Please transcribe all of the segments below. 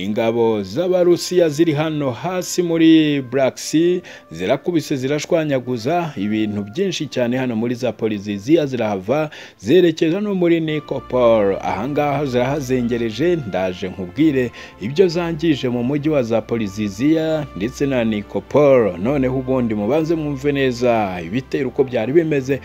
ingabo z'abarusiya ziri hano hasi muri Black Sea zirakubise zirashwanyaguza ibintu byinshi cyane hano muri Zaporizhia zirahava zerekeza no muri Nikopol ahangaha zirahazengereje ndaje nkubwire ibyo zangije mu mujyi wa Zaporizhia ndetse na Nikopol noneho ubundi mubanze mwumve neza ibitero uko byari bimeze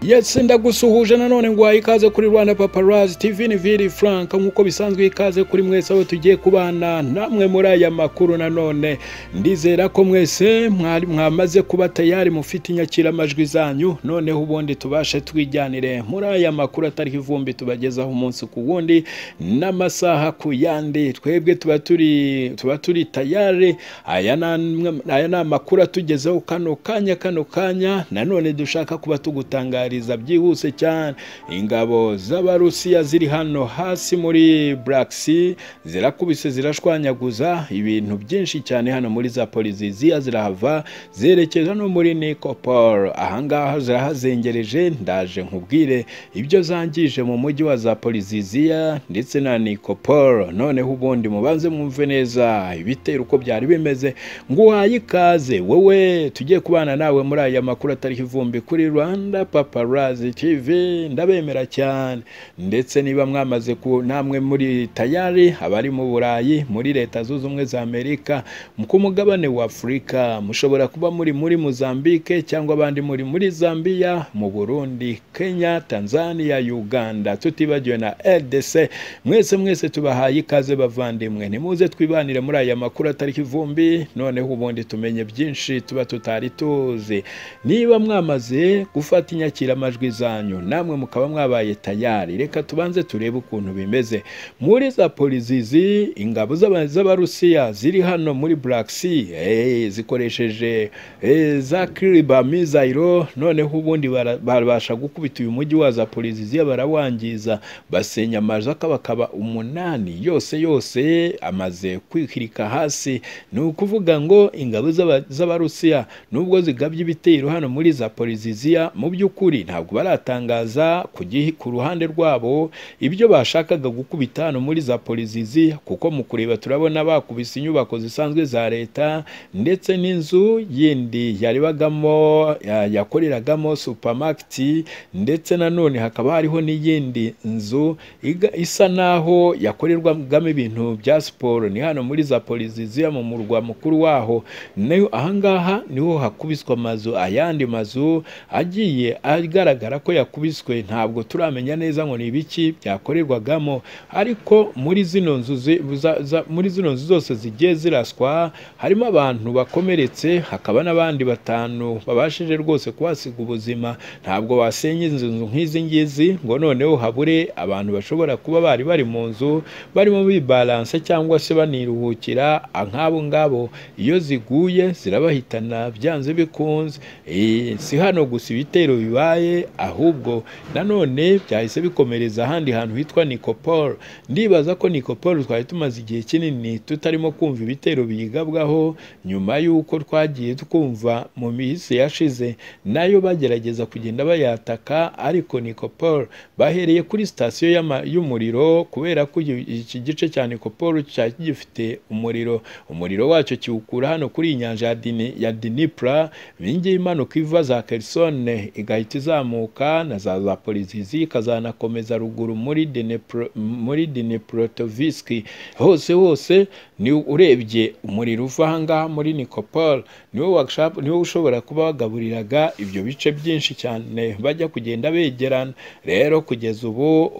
Yes ndagusuhuje nanone nguhaye ikaze kuri Rwanda Paparazzi TV ni Vili Frank nk'uko bisanzwe ikaze kuri mwese aho tugiye kubana namwe muri aya makuru nanone ndizera ko mwese mwari mwamaze kuba tayari mufite inyakiramajwi zanyu noneho ubundi tubashe twijyanire muri aya makuru atari ivumbi tubagezaho umunsi ku wundi n'amasaha ku yandi twebwe tuba turi tuba turi tayari aya ni aya ni amakuru atugezeho kano kanya kano kanya nanone dushaka kuba tugutangarira byihuse cyane ingabo z'abarusiya ziri hano hasi muri Black Sea zirakubise zirashwanyaguza ibintu byinshi cyane hano muri Zaporizhia zirahava zerekeza no muri Nikopol ahangaha zirahazengereje ndaje nkubwire ibyo zangije mu mujyi wa Zaporizhia ndetse na Nikopol noneho ubundi mubanze mwumve neza ibitero uko byari bimeze nguhaye ikaze wowe tugiye kubana nawe muri aya makuru atari ivumbi kuri Rwanda papa Paparazzi TV ndabemera cyane ndetse niba mwamaze ku namwe muri tayari abari mu Burayi muri leta zunze ubumwe za Amerika ku mugabane wa Afurika mushobora kuba muri muri Mozambique cyangwa abandi muri muri Zambia mu Burundi Kenya Tanzania Uganda tutibagiwe na RDC mwese mwese tubahaye ikaze bavandimwe nimuze twibanire muri aya makuru atari ivumbi noneho ubundi tumenye byinshi tuba tutari tuzi niba mwamaze gufata inyakira amajwi zanyu namwe mukaba mwabaye tayari reka tubanze turebe ukuntu bimeze muri Zaporizhia ingabo z'abarusiya ziri hano muri Black Sea zikoresheje za kiriba mizayiro noneho ubundi barabasha gukubita uyu mujyi wa Zaporizhia barawangiza basenya amazu akaba umunani yose yose amaze kwikirika hasi ni ukuvuga ngo ingabo z'abarusiya nubwo zigabye ibitero hano muri Zaporizhia mu by'ukuri ntabwo baratangaza ku ruhande rwabo ibyo bashakaga gukubita hano muri Zaporizhia kuko mu kureba turabona bakubise inyubako zisanzwe za leta ndetse n'inzu yindi yaribagamo yakoreragamo supamaketi ndetse nanone hakaba hariho n'iyindi nzu isa naho yakorerwagamo ibintu bya siporo ni hano muri Zaporizhia mu murwa mukuru waho ahangaha niho hakubiswa amazu ayandi mazu agiye ari igaragara ko yakubiswe ntabwo turamenya neza ngo ni ibiki byakorerwagamo ariko muri zino nzu muri zino nzu zose zigiye ziraswa harimo abantu bakomeretse hakaba n'abandi batanu babashije rwose kuhasiga ubuzima ntabwo wasenya inzu nk'izi ngizi ngo noneho habure abantu bashobora kuba bari bari mu nzu barimo bibalanse cyangwa se baniruhukira nk'abo ngabo iyo ziguye zirabahitana byanze bikunze si hano gusa ibitero bibaye ahubwo nanone byahise bikomereza ahandi hantu hitwa Nikopol ndibaza ko Nikopol twari tumaze igihe kinini tutarimo kumva ibitero biyigabwaho nyuma y'uko twagiye twumva mu minsi yashize nayo bagerageza kugenda bayataka ariko Nikopol bahereye kuri sitasiyo y'umuriro kubera ko iki gice cya Nikopol cyari gifite umuriro umuriro wacyo kiwukura hano kuri iyi nyanja ya Dnipro ibingiyi imanuka iva za Kherson igahita izamuka na za Zaporizhia ikazanakomeza ruguru muri Dnipro muri Dnipropetrovsk hose hose ni urebye umuriro uva ahangaha muri Nikopol niwo workshop niwo ushobora kuba wagaburiraga ibyo bice byinshi cyane bajya kugenda begerana rero kugeza ubu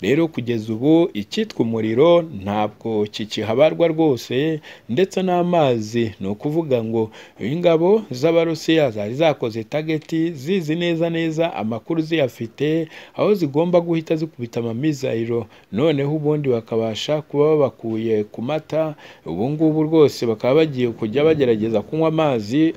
rero kugeza ubu icyitwa umuriro ntabwo kikihabarwa rwose ndetse n'amazi ni ukuvuga ngo ingabo z'abarusiya zari zakoze tageti zizi neza neza amakuru ziyafite aho zigomba guhita zikubita amamizayiro noneho ubundi bakabasha kuba babakuye ku mata ubu ngubu rwose bakaba bagiye kujya bagerageza kunywa amazi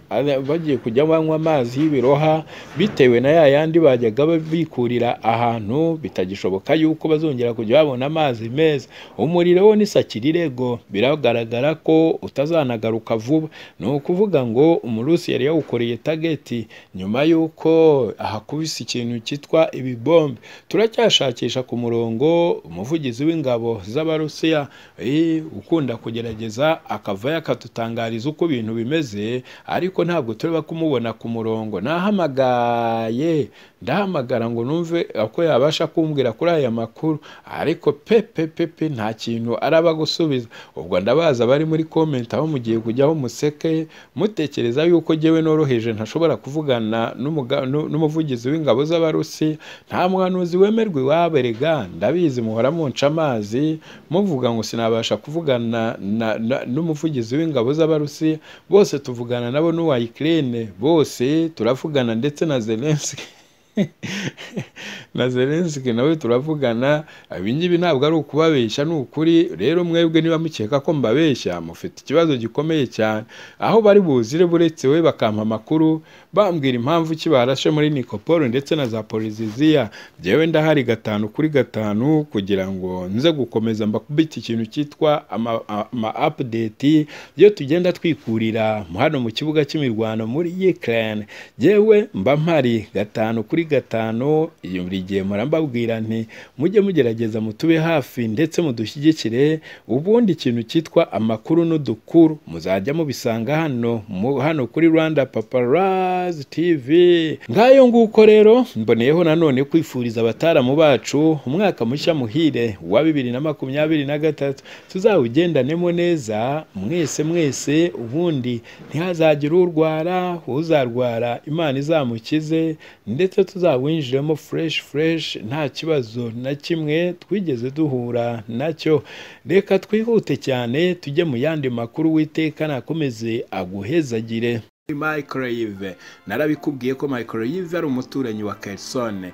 bagiye kujya banywa amazi y'ibiroha bitewe na ya yandi bajyaga bikurira ahantu bitagishoboka yuko bazongera kujya babona amazi meza umuriro wo n'isaki rirego biragaragara ko utazanagaruka vuba ni ukuvuga ngo umurusi yari yawukoreye tageti nyuma y'uko ko ahakubise ikintu cyitwa ibibombe turacyashakisha ku murongo umuvugizi w'ingabo z'abarusiya eh, ukunda kugerageza akavayo akadutangariza uko ibintu bimeze ariko ntabwo turaba kumubona ku murongo nahamagaye ndahamagara ngo numve uko yabasha kumbwira kuri aya makuru ariko pe pe pe pe nta kintu araba gusubiza ubwo ndabaza bari muri komenti aho mugiye kujyaho museke mutekereza yuko jyewe noroheje ntashobora kuvugana n'umuga- nu- n'umuvugizi w'ingabo z'abarusi nta muhanuzi wemerwa iwabo erega ndabizi muhora munca amazi muvuga ngo sinabasha kuvugana na- na- n'umuvugizi w'ingabo z'abarusi bose tuvugana nabo n'uwa Ukraine bose turavugana ndetse na Zelensky na Zelensky nawe turavugana ibi ngibi ntabwo ari ukubabeshya ni ukuri rero mwebwe niba mukeka ko mbabeshya mufite ikibazo gikomeye cyane aho bari buzire buretse we bakampa amakuru bambwira impamvu ki barashe muri Nikopol ndetse na Zaporizhia jyewe ndahari gatanu kuri gatanu kugira ngo nze gukomeza mbakubite ikintu cyitwa ama- ama update iyo tugenda twikurira hano mu kibuga cy'imirwano muri Ukraine jyewe mba mpari gatanu kuri gatanu iyo buri gihe mpora mbabwira nti mujye mugerageza mutube hafi ndetse mudushyigikire ubundi ikintu cyitwa amakuru n'udukuru muzajya mubisanga hano mu- hano kuri Rwanda Paparazzi TV ngayo nguko rero mboneyeho nanone kwifuriza abataramu bacu umwaka mushya muhire wa bibiri na makumyabiri na gatatu tuzawugendanemo neza mwese mwese ubundi ntihazagire urwara uzarwara Imana izamukize ndetse tuzawinjiremo fresh fresh nta kibazo na kimwe twigeze duhura nacyo reka twihute cyane tujye mu yandi makuru witeka nakomeze aguhezagire Microwave narabikubwiye ko Microwave ari umuturanyi wa Kherson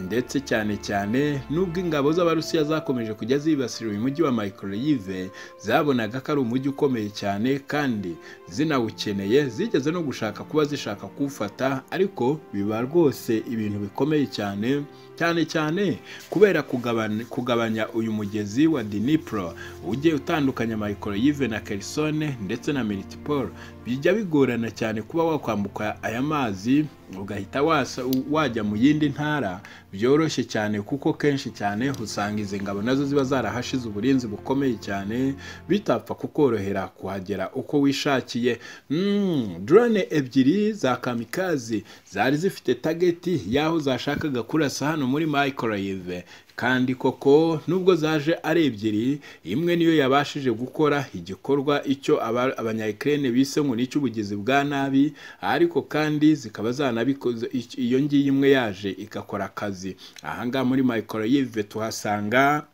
ndetse cyane cyane nubwo ingabo z'abarusiya zakomeje kujya zibasira uyu mujyi wa Microwave zabonaga ko ari umujyi ukomeye cyane kandi zinawukeneye zigeze no gushaka kuba zishaka kuwufata ariko biba rwose ibintu bikomeye cyane cyane cyane kubera kugabanya, kugabanya uyu mugezi wa Dnipro ujye utandukanya Microwave na Kherson ndetse na Melitopol bijya bigorana cyane kuba wakwambuka aya mazi ugahita wasa, wajya mu yindi ntara byoroshye cyane kuko kenshi cyane usanga izi ngabo nazo ziba zarahashize uburinzi bukomeye cyane bitapfa kukorohera kuhagera uko wishakiye mm, drone ebyiri za kamikazi zari zifite tageti y'aho zashakaga kurasa hano muri microwave kandi koko nubwo zaje ari ebyiri imwe niyo yabashije gukora igikorwa icyo aba- abanyayikirene bise ngo nicyo ubugizi bwa nabi ariko kandi zikaba zanabikoze ic- iyo ngiyi imwe yaje igakora akazi ahangaha muri microwave tuhasanga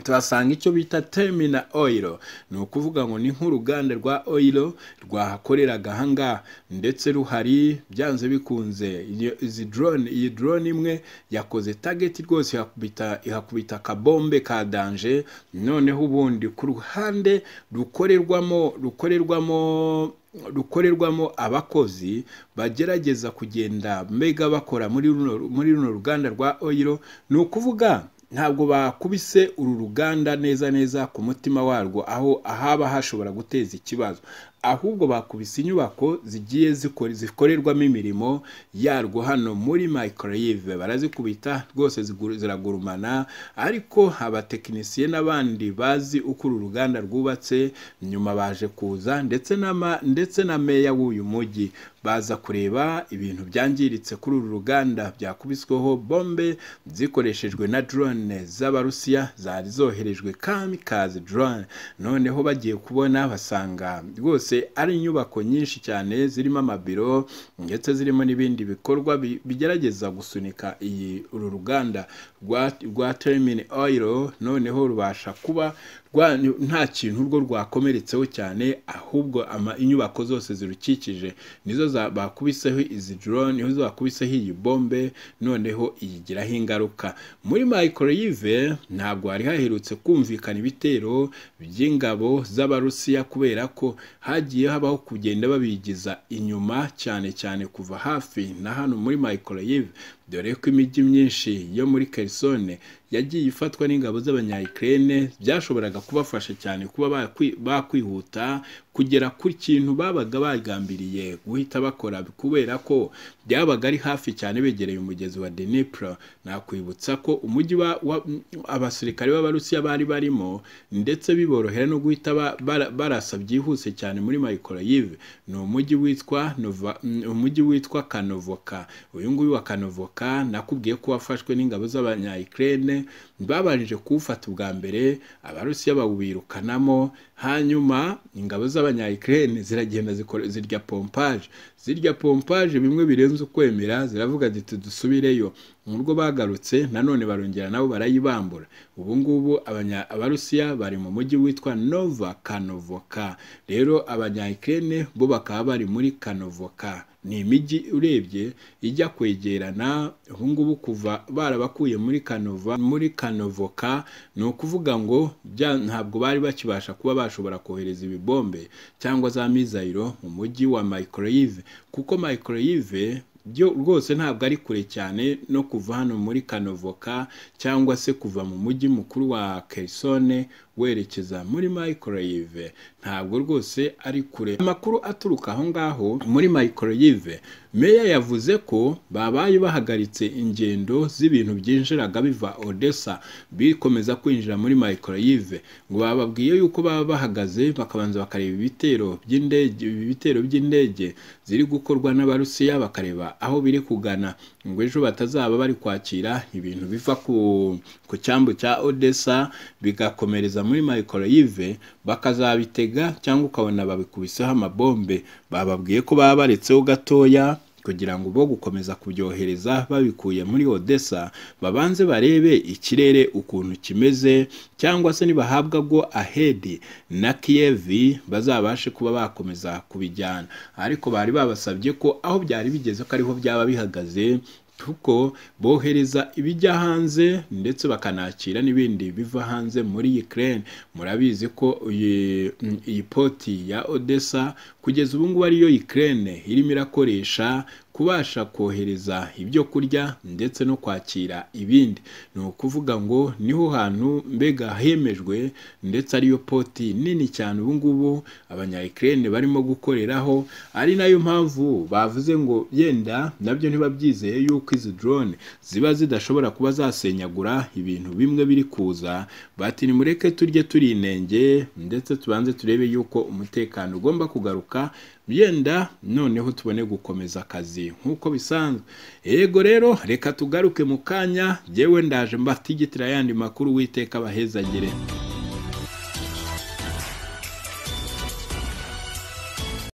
tuhasanga icyo bita terminal oil ni ukuvuga ngo ni nk'uruganda rwa oil rwahakoreraga ahangaha ndetse ruhari byanze bikunze iyo- izi drone iyi drone imwe yakoze target rwose ihakubita ihakubita akabombe ka danje noneho ubundi ku ruhande rukorerwamo rukorerwamo rukorerwamo abakozi bagerageza kugenda mbega bakora muri runo muri runo ruganda rwa oyiro ni ukuvuga ntabwo bakubise uru ruganda neza neza ku mutima warwo aho ahaba hashobora guteza ikibazo ahubwo bakubise inyubako zigiye zikora- zikorerwamo imirimo yarwo hano muri microwave barazikubita rwose zigu- ziragurumana ariko abatekinisiye n'abandi bazi uko uru ruganda rwubatse nyuma baje kuza ndetse n'ama ndetse na meya w'uyu mujyi baza kureba ibintu byangiritse kuri uru ruganda byakubisweho bombe zikoreshejwe na drone z'abarusiya zari zoherejwe kamikaze drone noneho bagiye kubona basanga rwose ari inyubako nyinshi cyane zirimo amabiro ndetse zirimo n'ibindi bikorwa bi- bigerageza gusunika iyi uru ruganda rwa, rwa termini oil noneho rubasha kuba rwa, nta kintu urwo rwakomeretseho cyane ahubwo ama, inyubako zose zirukikije nizo za- bakubiseho izi drone nizo bakubiseho iyi bombe noneho iyigiraho ingaruka muri microwave ntabwo hari haherutse kumvikana ibitero by'ingabo z'abarusiya kubera ko hagiye habaho kugenda babigiza inyuma cyane cyane kuva hafi na hano muri microwave dore ko imijyi myinshi yo muri kerisone yagiye ifatwa n'ingabo z'abanyayikirene byashoboraga kubafasha cyane kuba bakwi- bakwihuta kugera ku kintu babaga bagambiriye guhita bakora kubera ko byabaga ari hafi cyane begereye umugezi wa Dnipro nakwibutsa ko umujyi wa- wa- abasirikare b'abarusiya bari barimo ndetse biborohera no guhita ba- bara- barasa byihuse cyane muri Mykolaiv ni umujyi witwa Nova- umujyi witwa Kanovoka uyu nguyu wa Kanovoka nakubwiye ko wafashwe n'ingabo z'abanyayikirene babanje kuwufata ubwa mbere abarusiya bawubirukanamo hanyuma ingabo z'abanyayikirene ziragenda zikora- zirya pompaje zirya pompaje bimwe birenze ukwemera ziravuga ziti dusubireyo nubwo bagarutse nanone barongera nabo barayibambura ubu ngubu abanya- abarusiya bari mu mujyi witwa nova kanovoka rero abanyayikirene bo bakaba bari muri kanovoka ni imijyi urebye ijya kwegerana ubu ngubu kuva barabakuye muri kanova muri kanovoka ni ukuvuga ngo bya- ntabwo bari bakibasha kuba bashobora kohereza ibibombe cyangwa za mizayiro mu mujyi wa mayikoroyive kuko mayikoroyive byo rwose ntabwo ari kure cyane no kuva hano muri kanovoka cyangwa se kuva mu mujyi mukuru wa kerisone werekeza muri mayikoroyive ntabwo rwose ari kure amakuru aturuka aho ngaho muri mayikoroyive meya yavuze ko babaye bahagaritse ingendo z'ibintu byinjiraga biva odessa bikomeza kwinjira muri mayikoroyive ngo bababwiye yuko baba bahagaze bakabanza bakareba ibitero by'indege ibi bitero by'indege ziri gukorwa n'abarusiya bakareba aho biri kugana ngo ejo batazaba bari kwakira ibintu biva ku, ku cyambu cya odessa bigakomereza muri mayikoroyive bakazabitega cyangwa ukabona babikubiseho amabombe bababwiye ko baba baretseho gatoya kugira ngo bo gukomeza kubyohereza babikuye muri odessa babanze barebe ikirere ukuntu kimeze cyangwa se nibahabwa go ahedi na kiyevi bazabashe kuba bakomeza kubijyana ariko bari babasabye ko aho byari bigeze ko ariho byaba bihagaze kuko bohereza ibijya hanze ndetse bakanakira n'ibindi biva hanze muri Ukraine murabizi ko iyi mm, iyi poti ya Odessa kugeza ubu ngubu ariyo Ukraine irimo irakoresha kubasha kohereza ibyo kurya ndetse no kwakira ibindi ni ukuvuga ngo niho hantu mbega hemejwe ndetse ariyo poti nini cyane ubu ngubu abanyayikirene barimo gukoreraho ari nayo mpamvu bavuze ngo yenda nabyo ntibabyizeye yuko izi drone ziba zidashobora kuba zasenyagura ibintu bimwe biri kuza bati nimureke turye turinenge ndetse tubanze turebe yuko umutekano ugomba kugaruka yenda noneho tubone gukomeza akazi nk'uko bisanzwe yego rero reka tugaruke mu kanya jyewe ndaje mbatigitira yandi makuru witeka abahezagire